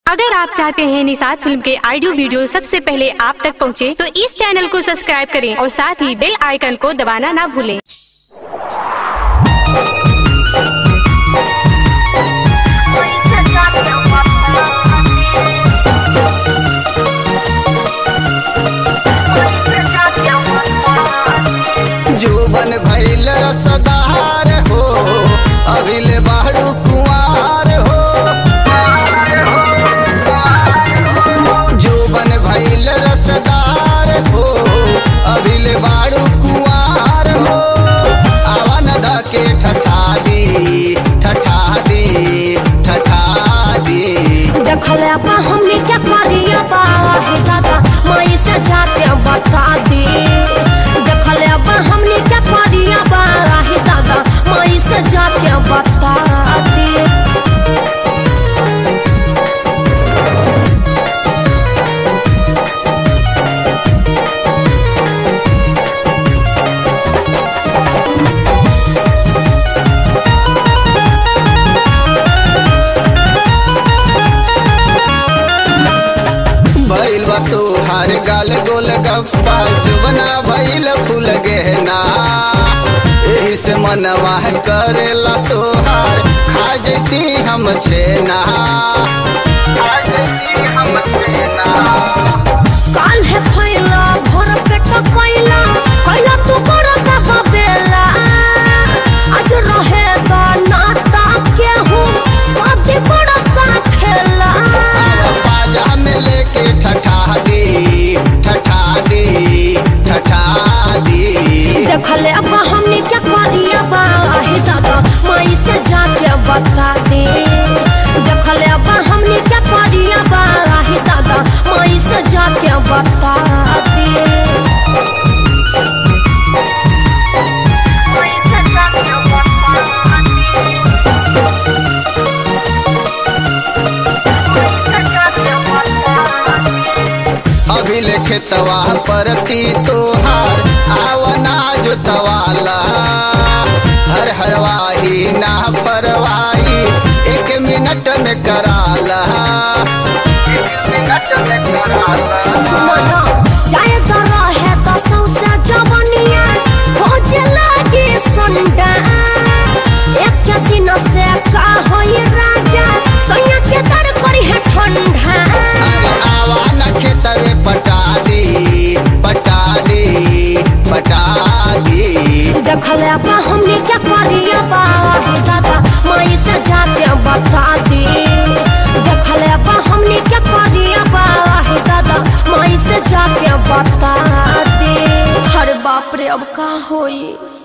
अगर आप चाहते हैं निषाद फिल्म के ऑडियो वीडियो सबसे पहले आप तक पहुंचे, तो इस चैनल को सब्सक्राइब करें और साथ ही बेल आइकन को दबाना ना भूलें जुबन भैल रसदार हो अभिले बाड़ू कुआर हो जुबन भैल रसदार हो अभिले बाड़ू कुआर हो आवन द के ठठा दी ठठा दी ठठा दी देखले बा हमने क्या करिया बा हे दादा माई से जाके बता दे देखले बा हमने क्या करिया बा हे दादा माई से जाके बता दे भैल बा तोहार गाल गोल गप्पा जुबना भैल फूल गहना एही से मनवा करेला तोहार खा जैती हम छेना खा जैती हम छेना काल है फैला भर पेट कैला कैला तू बड़ा दबा बेला आज रहे दा नाता के हूँ बाती बड़ा का खेला अब बाजा में लेके ठठा दी ठठा दी ठठा दी देखले अब हमने क्या करिया बा हे दादा माई से जाके बता दे देखले अब हमने क्या करिया बा हे दादा माई से जाके बता दे माई से जाके बता दे अभी लिखतवा परती तोहार आवना जोतवाला हर हरवाही ना परवाही एक मिनट में कराला एक मिनट में कराला सुमना जाए तो रहे तो सौसे जवनिया खोजे लागे संडा एक के दिन से का होई राजा सोया के दर करी है ठंडा अरे आवा न खेतवे पटा दी पटा दी पटा दी देखले अब हमने क्या करिया बा हे दादा माई से जाके बता दे देखले अब हमने क्या करिया बा हे दादा माई से जाके बता दे हर बाप रे अब का होई